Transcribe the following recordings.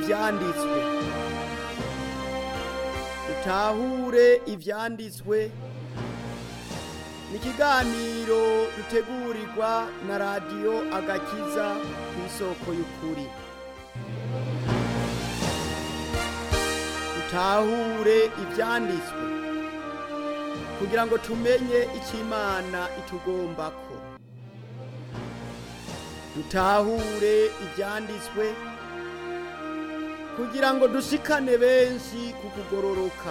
ivyanditswe dutahure ivyanditswe ni ikiganiro dutegurirwa na radiyo agakiza ku isoko y'ukuri dutahure ivyanditswe kugira ngo tumenye icyo imana itugombako dutahure ibyanditswe kugira ngo dushikane benshi ku kugororoka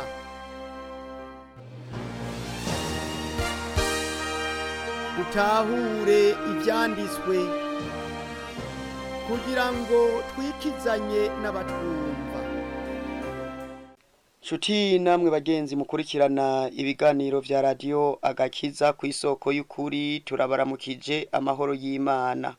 dutahure ibyanditswe kugira ngo twikizanye n'abatwumva nshuti namwe bagenzi mukurikirana ibiganiro vya radiyo agakiza ku isoko y'ukuri turabaramukije amahoro y'imana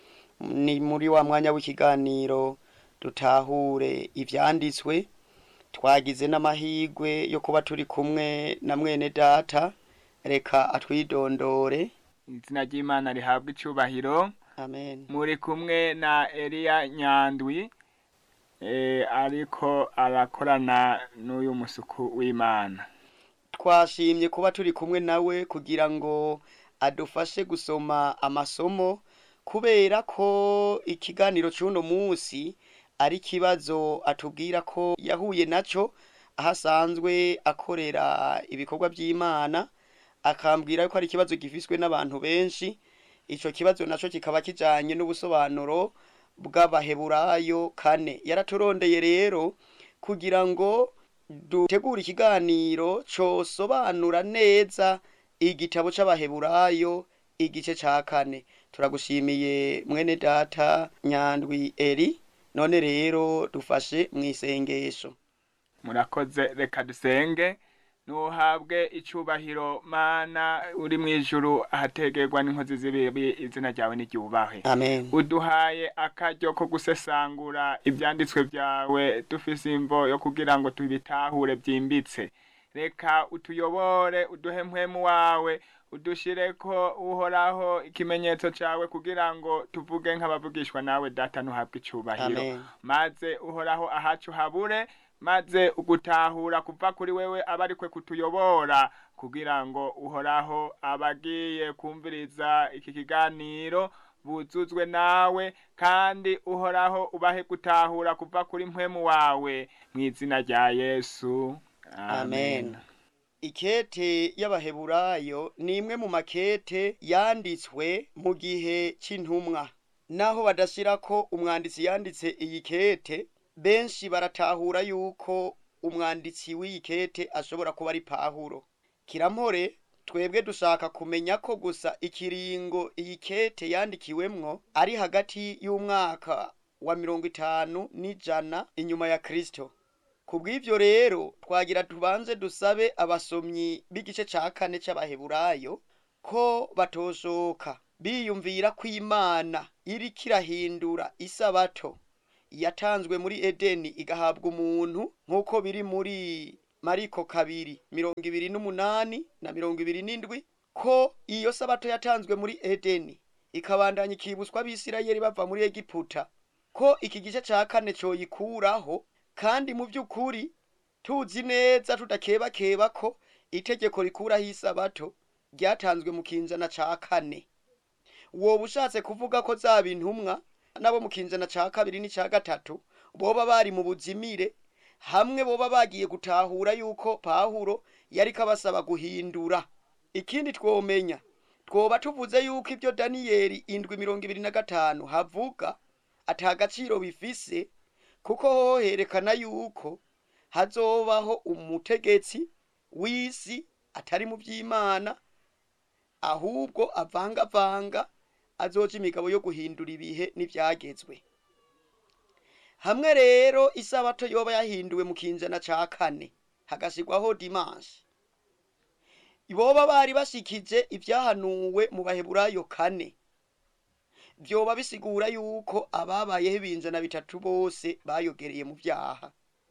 ni muri wa mwanya w'ikiganiro dutahure ivyanditswe twagize n'amahigwe yo kuba turi kumwe na mwene data reka atwidondore izina ry'imana rihabwa icubahiro amen muri kumwe na eliya nyandwi eh, ariko arakorana n'uyu musuku w'imana twashimye kuba turi kumwe nawe kugira ngo adufashe gusoma amasomo kubera ko ikiganiro cy'uno munsi ari ikibazo atubwira ko yahuye naco aho asanzwe akorera ibikorwa by'imana akambwira ko ari ikibazo gifiswe n'abantu benshi ico kibazo naco kikaba kijanye n'ubusobanuro bw'abaheburayo kane yaraturondeye rero kugira ngo dutegure ikiganiro cosobanura neza igitabo c'abaheburayo igice ca kane turagushimiye mwene data nyandwi eri none rero dufashe mw'isengesho murakoze reka dusenge nuhabwe icubahiro mana uri mw'ijuru ahategerwa n'inkozi z'ibibi izina ryawe niryubahwe amen uduhaye akaryo ko gusesangura ivyanditswe vyawe dufise imvo yo kugira ngo tubitahure vyimbitse reka utuyobore uduhe mpwemu wawe udushireko uhoraho ikimenyetso cawe kugira ngo tuvuge nk'abavugishwa nawe data ntuhabwe icubahiro Amen. maze uhoraho ahacu habure maze ugutahura kuva kuri wewe aba arikwe kutuyobora kugira ngo uhoraho abagiye kumviriza iki kiganiro buzuzwe nawe kandi uhoraho ubahe gutahura kuva kuri mpwemu wawe mu izina rya yesu amen ikete y'abaheburayo ni imwe mu makete yanditswe mu gihe c'intumwa naho badashirako umwanditsi yanditse iyi kete benshi baratahura yuko umwanditsi w'iyi kete ashobora kuba ari pahuro kirampore twebwe dushaka kumenya ko gusa ikiringo iyi kete yandikiwemwo ari hagati y'umwaka wa mirongo itanu n'ijana inyuma ya kristo kubw'ivyo rero twagira tubanze dusabe abasomyi b'igice ca kane c'abaheburayo ko batoshoka biyumvira ko imana iriko irahindura isabato yatanzwe muri edeni igahabwa umuntu nk'uko biri muri mariko kabiri mirongo ibiri n'umunani na mirongo ibiri n'indwi ko iyo sabato yatanzwe muri edeni ikabandanya ikibutswa abisirayeli bava muri egiputa ko iki gice ca kane coyikuraho kandi mu by'ukuri tuzi neza tudakebakeba ko itegeko rikuraho isabato ryatanzwe mu kinjana ca kane woba ushatse kuvuga ko zaba intumwa nabo mu kinjana ca kabiri n'ica gatatu boba bari mu buzimire hamwe boba bagiye gutahura yuko pahuro yariko abasaba guhindura ikindi twomenya twoba tuvuze yuko ibyo daniyeli indwi mirongo ibiri na gatanu havuga ata gaciro bifise kuko hoho herekana yuko hazobaho umutegetsi w'isi atari mu by'imana ahubwo avangavanga azoca imigabo yo guhindura ibihe n'ivyagezwe hamwe rero isabato yoba yahinduwe mu kinjana ca kane hagasigwaho dimanshi boba bari bashikije ivyahanuwe mu baheburayo kane vyoba bisigura yuko ababayeho ibinjana bitatu bose bayogereye mu vyaha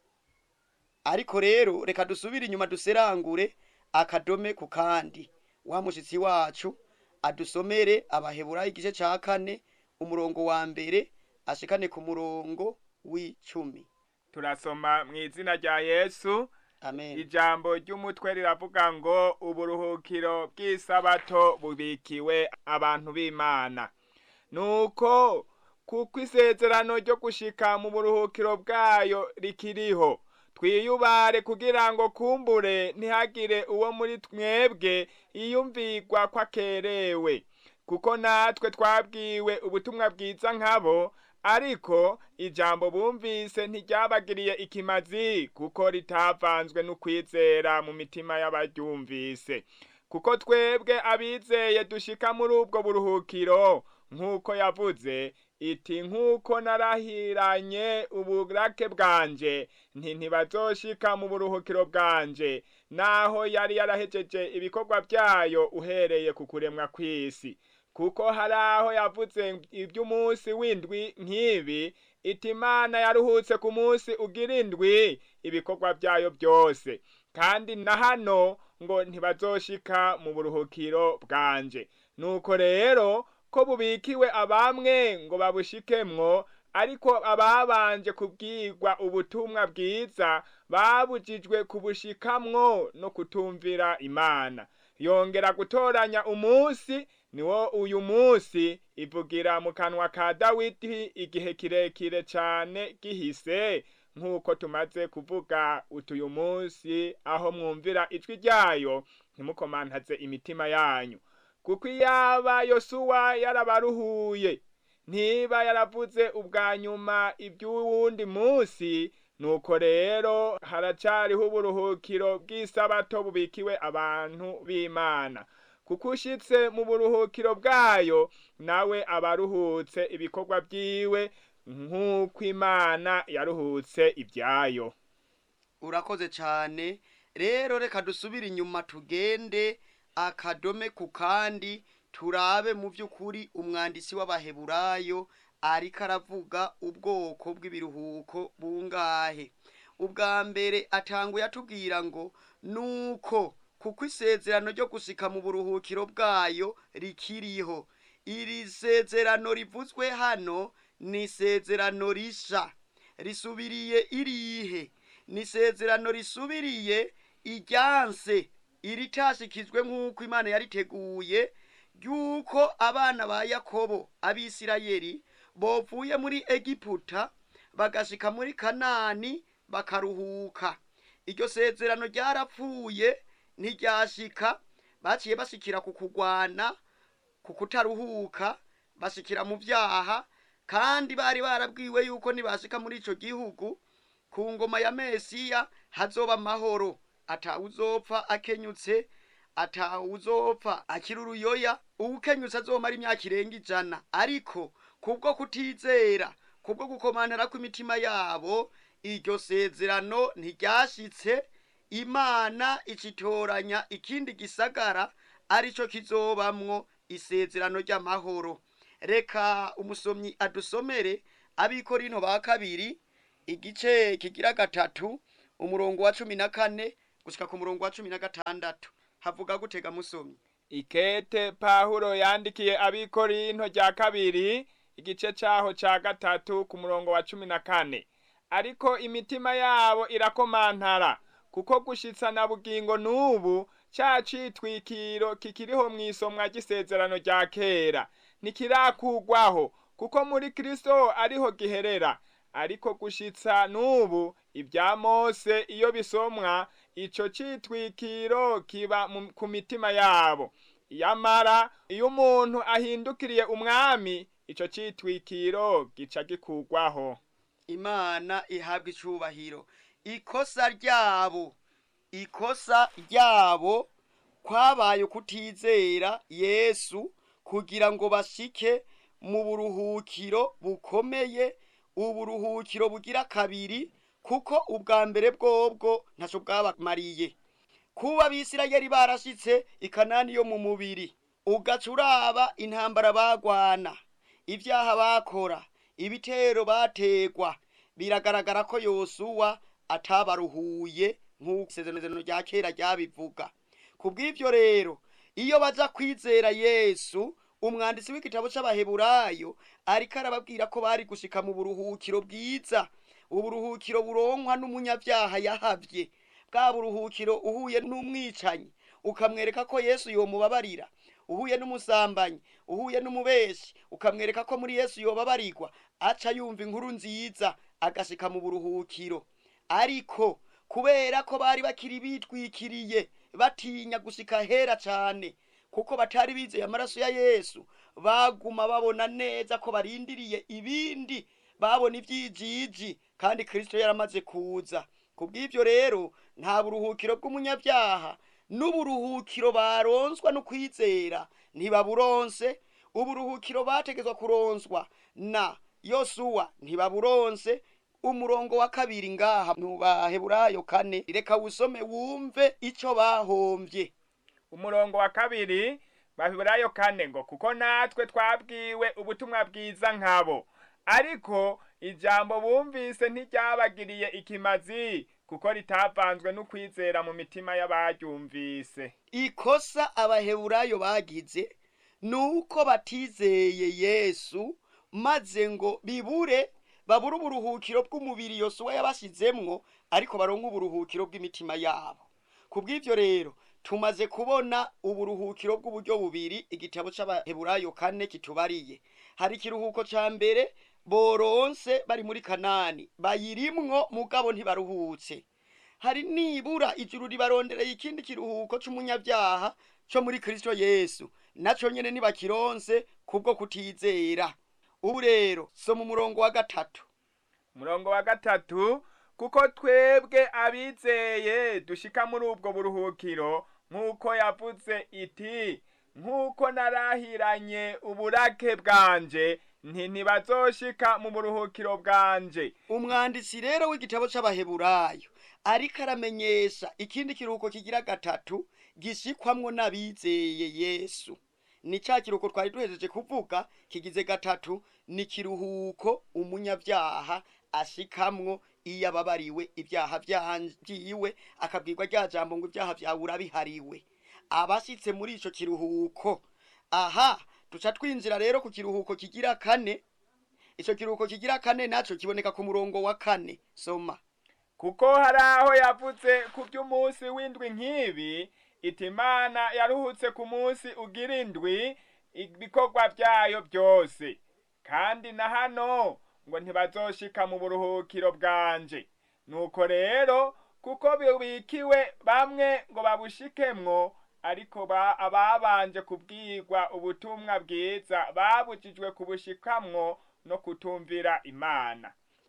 ariko rero reka dusubire inyuma duserangure akadome ku kandi wa mushitsi wacu adusomere abaheburayo igice ca kane umurongo wa mbere ashikane ku murongo w'icumi turasoma mu izina rya yesu amen ijambo ry'umutwe riravuga ngo uburuhukiro bw'isabato bubikiwe abantu b'imana nuko kuko isezerano ryo gushika mu buruhukiro bwayo rikiriho twiyubare kugira ngo kumbure ntihagire uwo muri mwebwe iyumvigwa ko akerewe kuko natwe twabwiwe ubutumwa bwiza nkabo ariko ijambo bumvise ntiryabagiriye ikimazi kuko ritavanzwe n'ukwizera mu mitima y'abaryumvise kuko twebwe abizeye dushika muri ubwo buruhukiro nk'uko yavuze iti nk'uko narahiranye uburake bwanje nti ntibazoshika mu buruhukiro bwanje naho yari yarahejeje ibikorwa byayo uhereye ku kuremwa kw'isi kuko hari aho yavuze iby'umunsi w'indwi nk'ibi iti imana yaruhutse ku munsi ugira indwi ibikorwa byayo byose kandi na hano ngo ntibazoshika mu buruhukiro bwanje nuko rero ko bubikiwe abamwe ngo babushikemwo ariko ababanje kubwirwa ubutumwa bwiza babujijwe kubushikamwo no kutumvira imana yongera gutoranya umunsi niwo uyu munsi ivugira mu kanwa ka dawidi igihe kirekire cane gihise nk'uko tumaze kuvuga utuyu munsi aho mwumvira ijwi ryayo ntimukomantaze imitima yanyu kuko iyaba yosuwa yarabaruhuye ntiba yaravuze ubwa nyuma iby'uwundi munsi nuko rero haracariho uburuhukiro bw'isabato bubikiwe abantu b'imana kuko ushitse mu buruhukiro bwayo nawe abaruhutse ibikorwa byiwe nk'uko imana yaruhutse ibyayo urakoze cyane rero reka dusubire inyuma tugende akadome ku kandi turabe mu by'ukuri umwanditsi w'abaheburayo ariko aravuga ubwoko bw'ibiruhuko bungahe ubwa mbere atanguye atubwira ngo nuko kuko isezerano ryo gusika mu buruhukiro bwayo rikiriho iri sezerano rivuzwe hano ni isezerano risha risubiriye irihe ni isezerano risubiriye iryanse iritashikijwe nk'uko imana yariteguye ry'uko abana ba yakobo abisirayeli bovuye muri egiputa bagashika muri kanani bakaruhuka iryo sezerano ryarapfuye ntiryashika baciye bashikira ku kugwana ku kutaruhuka bashikira mu byaha kandi bari barabwiwe yuko nibashika muri ico gihugu ku ngoma ya mesiya hazoba amahoro atawuzopfa akenyutse atawuzopfa akiri uruyoya uwukenyutse azomara imyaka irenga ijana ariko kubwo kutizera kubwo gukomantara kw'imitima yabo iryo sezerano ntiryashitse imana icitoranya ikindi gisagara arico kizobamwo isezerano ry'amahoro reka umusomyi adusomere abikorino ba kabiri igice kigira gatatu umurongo wa cumi na kane gushika ku murongo wa cumi na gatandatu havuga gutega musomyi ikete pahuro yandikiye abikorinto rya kabiri igice caho ca gatatu ku murongo wa cumi na kane ariko imitima yabo irakomantara kuko gushitsa na bugingo n'ubu ca citwikiro kikiriho mw'isomwa ry'isezerano rya kera ntikirakugwaho kuko muri kristo ariho giherera ariko gushitsa n'ubu ibya mose iyo bisomwa ico citwikiro kiba mu- ku mitima yabo yamara iyo umuntu ahindukiriye umwami ico citwikiro gica gikugwaho imana ihabwa icubahiro ikosa ryabo ikosa ryabo kwabaye kutizera yesu kugira ngo bashike mu buruhukiro bukomeye uburuhukiro bugira kabiri kuko ubwa mbere bwobwo ntaco bwabamariye kuba abisirayeli barashitse ikanani yo mu mubiri ugaca uraba intambara bagwana ibyaha bakora ibitero bategwa biragaragara ko yosuwa atabaruhuye nk'uko isezerano rya kera ryabivuga ku bw'ibyo rero iyo baza kwizera yesu umwanditsi w'igitabo c'abaheburayo ariko arababwira ko bari gushika mu buruhukiro bwiza uburuhukiro buronkwa n'umunyabyaha yahavye bwa buruhukiro uhuye n'umwicanyi ukamwereka ko yesu yomubabarira uhuye n'umusambanyi uhuye n'umubeshi ukamwereka ko muri yesu yobabarirwa aca yumva inkuru nziza agashika mu buruhukiro ariko kubera ko bari bakiri bitwikiriye batinya gushika hera cane kuko batari bizeye amaraso ya yesu baguma babona neza ko barindiriye ibindi babona ivyijiji kandi kristo yaramaze kuza kubw'ivyo rero nta buruhukiro bw'umunyabyaha n'uburuhukiro baronswa no kwizera ntibaburonse uburuhukiro bategezwa kuronswa na yosuwa ntibaburonse umurongo wa kabiri ngaha mu baheburayo kane reka wusome wumve ico bahomvye umurongo wa kabiri bahiburayo kane ngo kuko natwe twabwiwe ubutumwa bwiza nkabo ariko ijambo bumvise ntiryabagiriye ikimazi kuko ritavanzwe n'ukwizera mu mitima y'abaryumvise ikosa abaheburayo bagize nuko batizeye yesu maze ngo bibure babure uburuhukiro bw'umubiri yosuwa yabashizemwo ariko baronke uburuhukiro bw'imitima yabo kubw'ivyo rero tumaze kubona uburuhukiro bw'uburyo bubiri igitabo c'abaheburayo kane kitubariye hari ikiruhuko ca mbere boronse bari muri kanani bayirimwo mugabo ntibaruhutse hari nibura ijuru ribarondereye ikindi kiruhuko c'umunyabyaha co muri kristo yesu naco nyene nibakironse kubwo kutizera ubu rero soma umurongo wa gatatu umurongo wa gatatu kuko twebwe abizeye dushika muri ubwo buruhukiro nk'uko yavuze iti nk'uko narahiranye uburake bwanje nti ntibazoshika mu buruhukiro bwanje umwanditsi rero w'igitabo c'abaheburayo ariko aramenyesha ikindi kiruhuko kigira gatatu gishikwamwo n'abizeye yesu ni ca kiruhuko twari duhejeje kuvuga kigize gatatu ni kiruhuko umunyabyaha ashikamwo iyo ababariwe ibyaha vyiwe akabwirwa rya jambo ngo ibyaha vyawe urabihariwe abashitse muri ico kiruhuko aha duca twinjira rero ku kiruhuko kigira kane ico kiruhuko kigira kane naco kiboneka ku murongo wa kane soma kuko hari aho yavuze ku by'umunsi w'indwi nk'ibi iti imana yaruhutse ku munsi ugira indwi ibikorwa byayo byose kandi na hano ngo ntibazoshika mu buruhukiro bwanje nuko rero kuko bibikiwe bamwe ngo babushikemwo ariko ba ababanje kubwirwa ubutumwa bwiza babujijwe kubushikamwo no kutumvira imana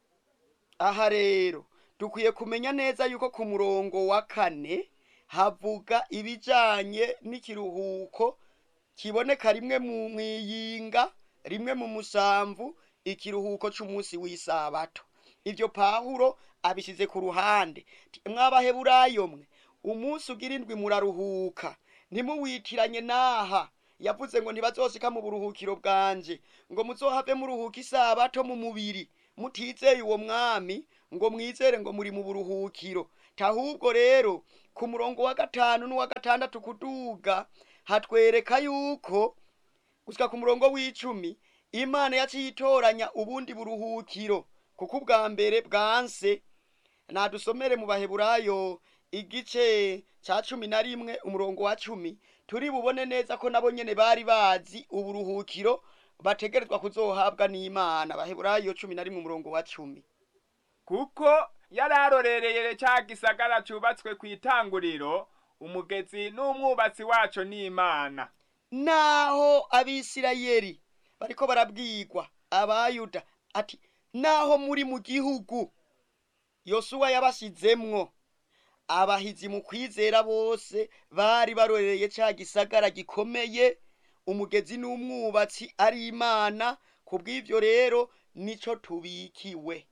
aha rero dukwiye kumenya neza yuko ku murongo wa kane havuga ibijanye n'ikiruhuko kiboneka rimwe mu mwiyinga rimwe mu musamvu ikiruhuko c'umunsi w'isabato ivyo pawulo abishize ku ruhande mwabaheburayo mwe umunsi ugira indwi muraruhuka ntimuwitiranye n'aha yavuze ngo ntibazoshika mu buruhukiro bwanje ngo muzohave muruhuka isabato mu mubiri mutizeye uwo mwami ngo mwizere ngo muri mu buruhukiro tahubwo rero ku murongo wa gatanu n'uwa gatandatu kuduga hatwereka yuko gushika ku murongo w'icumi imana yaciye itoranya ubundi buruhukiro kuko ubwa mbere bwanse nadusomere mu baheburayo igice ca cumi na rimwe umurongo wa cumi turi bubone neza ko nabo nyene bari bazi uburuhukiro bategerezwa kuzohabwa n'imana baheburayo cumi na rimwe umurongo wa cumi kuko yararorereye ca gisagara cubatswe kw'itanguriro umugezi n'umwubatsi waco n'imana naho abisirayeli bariko barabwirwa abayuda ati naho muri mu gihugu yosuwa yabashizemwo abahizi mu kwizera bose bari barorereye ca gisagara gikomeye umugezi n'umwubatsi ari imana kubw'ivyo rero nico tubikiwe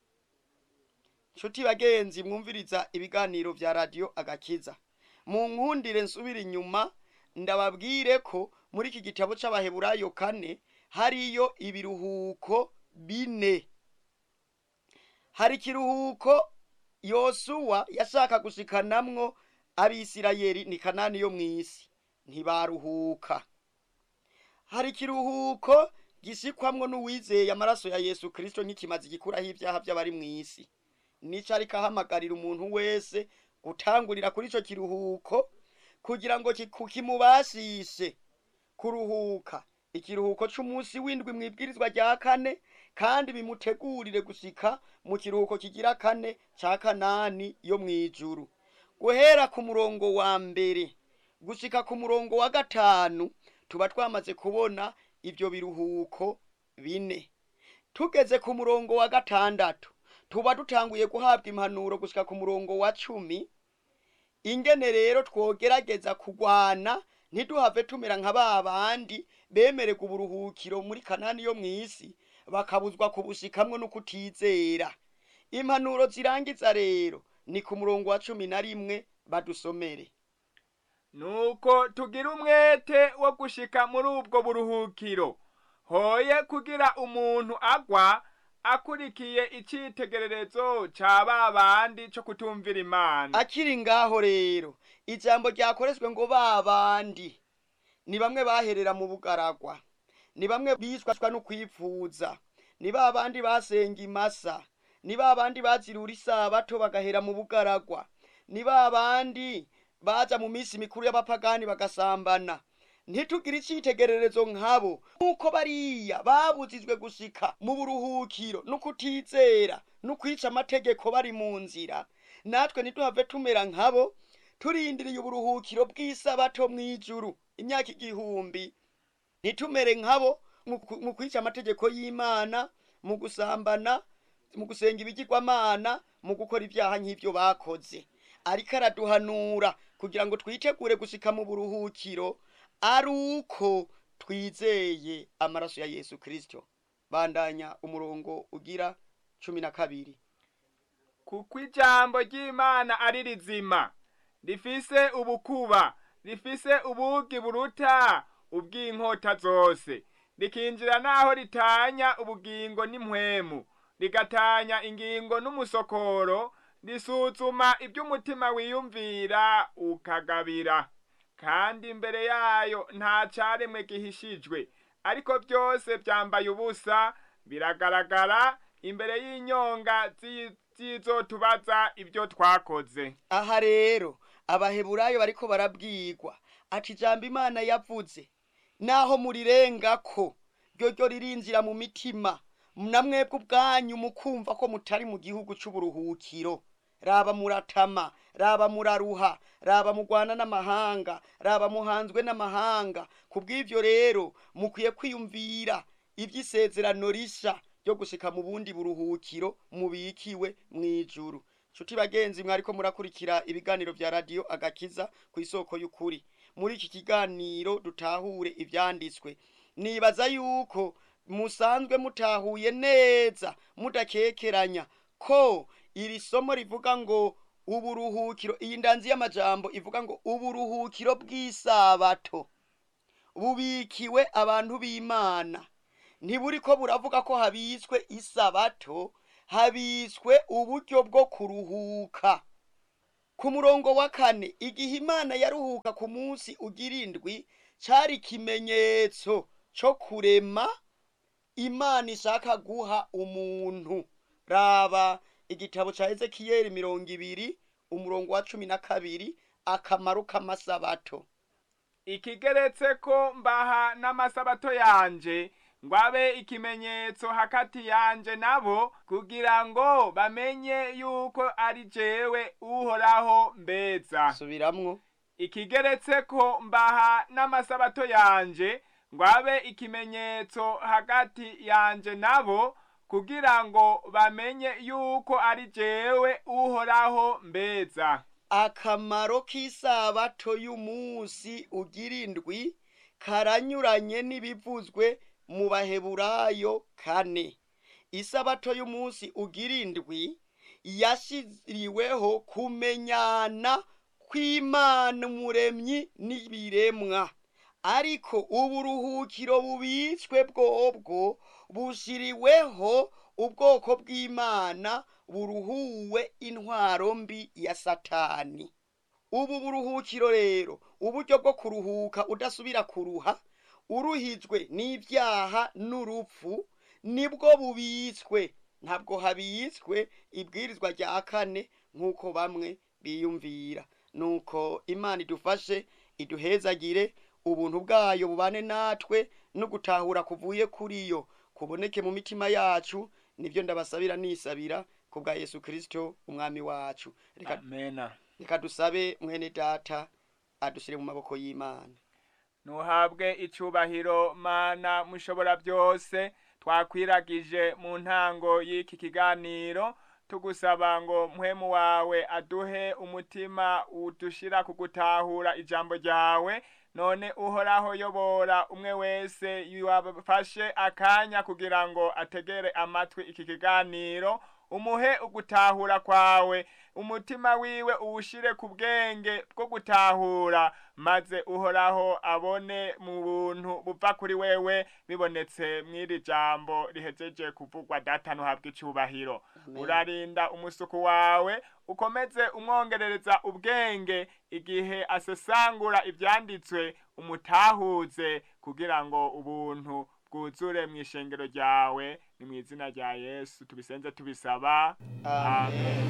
nshuti bagenzi mwumviriza ibiganiro vya radiyo agakiza mu nkundire nsubira inyuma ndababwire ko muri iki gitabo c'abaheburayo kane hariyo ibiruhuko bine hari ikiruhuko yosuwa yashaka gushikanamwo abisirayeli ni kanani yo mw'isi ntibaruhuka hari ikiruhuko gisikwamwo n'uwizeye amaraso ya yesu kirisito nk'ikimazi gikuraho ibyaha by'abari mu isi nico ariko ahamagarira umuntu wese gutangurira kuri ico kiruhuko kugira ngo kiku- kimubashishe kuruhuka ikiruhuko c'umunsi w'indwi mw'ibwirizwa rya kane kandi bimutegurire gushika mu kiruhuko kigira kane ca kanani yo mw'ijuru guhera ku murongo wa mbere gushika ku murongo wa gatanu tuba twamaze kubona ivyo biruhuko bine tugeze ku murongo wa gatandatu tuba dutanguye guhabwa impanuro gushika ku murongo wa cumi ingene rero twogerageza kugwana ntiduhave tumera nka ba bandi bemererwa uburuhukiro muri kanani yo mw'isi bakabuzwa kubushikamwo no kutizera impanuro zirangiza rero ni ku murongo wa cumi na rimwe badusomere nuko tugira umwete wo gushika muri ubwo buruhukiro hoye kugira umuntu agwa akurikiye icitegererezo ca ba bandi co kutumvira imana akiri ngaho rero ijambo ryakoreshwe ngo ba bandi ni bamwe baherera mu bugaragwa ni bamwe bishwashwa no kwipfuza ni ba bandi basenga imasa ni ba bandi bazirura isabato bagahera mu bugaragwa ni ba bandi baja mu minsi mikuru y'abapagani bagasambana ntitugire icitegererezo nkabo nk'uko bariya babujijwe gushika mu buruhukiro no kutizera no kwica amategeko bari mu nzira natwe ntituhave tumera nkabo turindiriye uburuhukiro bw'isabato mw'ijuru imyaka igihumbi ntitumere nkabo mu ku- mu kwica amategeko y'imana mu gusambana mu gusenga ibigirwamana mu gukora ibyaha nk'ibyo bakoze ariko araduhanura kugira ngo twitegure gushika mu buruhukiro ari uko twizeye amaraso ya yesu kirisito bandanya umurongo ugira cumi na kabiri kuko ijambo ry'imana ari rizima rifise ubukuba rifise ubugi buruta ubw'inkota zose rikinjira n'aho ritanya ubugingo n'impwemu rigatanya ingingo n'umusokoro risuzuma iby'umutima wiyumvira ukagabira kandi imbere yayo nta caremwe gihishijwe ariko byose byambaye ubusa biragaragara imbere y'inyonga zi- zizotubaza ibyo twakoze aha rero abaheburayo bariko barabwirwa ati ijambo imana yavuze naho murirengako ryo ryo ririnjira mu mitima namwebwe ubwanyu mukumva ko mutari mu gihugu c'uburuhukiro raba muratama raba muraruha raba mugwana n'amahanga raba muhanzwe n'amahanga kubw'ivyo rero mukwiye kwiyumvira ivy'isezerano risha ryo gushika mu bundi buruhukiro mubikiwe mw'ijuru nshuti bagenzi mwariko murakurikira ibiganiro vya radiyo agakiza ku isoko y'ukuri muri iki kiganiro dutahure ivyanditswe nibaza yuko musanzwe mutahuye neza mudakekeranya ko iri somo rivuga ngo uburuhukiro iyi ndanzi y'amajambo ivuga ngo uburuhukiro bw'isabato bubikiwe abantu b'imana ntiburiko buravuga ko habitswe isabato habitswe uburyo bwo kuruhuka ku murongo wa kane igihe imana yaruhuka ku munsi ugira indwi cari ikimenyetso co kurema imana ishaka guha umuntu raba igitabo ca ezekiyeli mirongo ibiri umurongo wa cumi na kabiri akamaro k'amasabato ikigeretse ko mbaha n'amasabato yanje ngo abe ikimenyetso hagati yanje nabo kugira ngo bamenye yuko ari jewe uhoraho mbeza subiramwo ikigeretse ko mbaha n'amasabato yanje ngo abe ikimenyetso hagati yanje nabo kugira ngo bamenye yuko ari jewe uhoraho mbeza akamaro k'isabato y'umunsi ugira indwi karanyuranye n'ibivuzwe mu baheburayo kane isabato y'umunsi ugira indwi yashiriweho kumenyana kw'imana umuremyi n'ibiremwa ariko uburuhukiro bubitswe bwobwo bushiriweho ubwoko bw'imana buruhuwe intwaro mbi ya satani ubu buruhukiro rero uburyo bwo kuruhuka udasubira kuruha uruhijwe n'ibyaha n'urupfu nibwo bubitswe ntabwo habitswe ibwirizwa rya kane nk'uko bamwe biyumvira nuko imana idufashe iduhezagire ubuntu bwayo bubane natwe no gutahura kuvuye kuri yo kuboneke mu mitima yacu nibyo ndabasabira nisabira ku bwa yesu kirisito umwami wacu reka amena reka dusabe mwene data adushyire mu maboko y'imana nuhabwe icubahiro mana mushobora byose twakwiragije mu ntango y'iki kiganiro tugusaba ngo mpwemu wawe aduhe umutima udushira ku gutahura ijambo ryawe none uhoraho yobora umwe wese yabafashe akanya kugira ngo ategere amatwi iki kiganiro umuhe ugutahura kwawe umutima wiwe uwushire ku bwenge bwo gutahura maze uhoraho abone mu buntu buva kuri wewe bibonetse mw'iri jambo rihejeje kuvugwa data ntuhabwe icubahiro Amen. urarinda umusuku wawe ukomeze umwongerereza ubwenge igihe asesangura ivyanditswe umutahuze kugira ngo ubuntu bwuzure mu ishengero ryawe ni mu izina rya yesu tubisenze tubisaba amen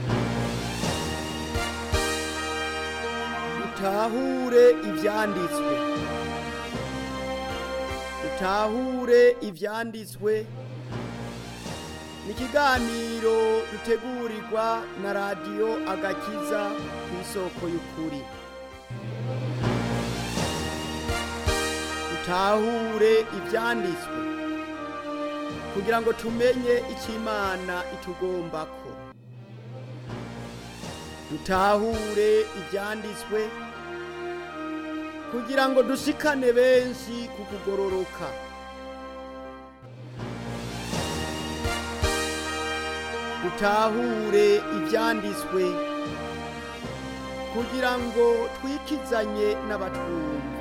dutahure ibyanditswe dutahure ibyanditswe ni ikiganiro dutegurirwa na radiyo agakiza ku isoko y'ukuri dutahure ibyanditswe kugira ngo tumenye icyo imana itugombako dutahure ibyanditswe kugira ngo dushikane benshi ku kugororoka dutahure ibyanditswe kugira ngo twikizanye n'abatwumva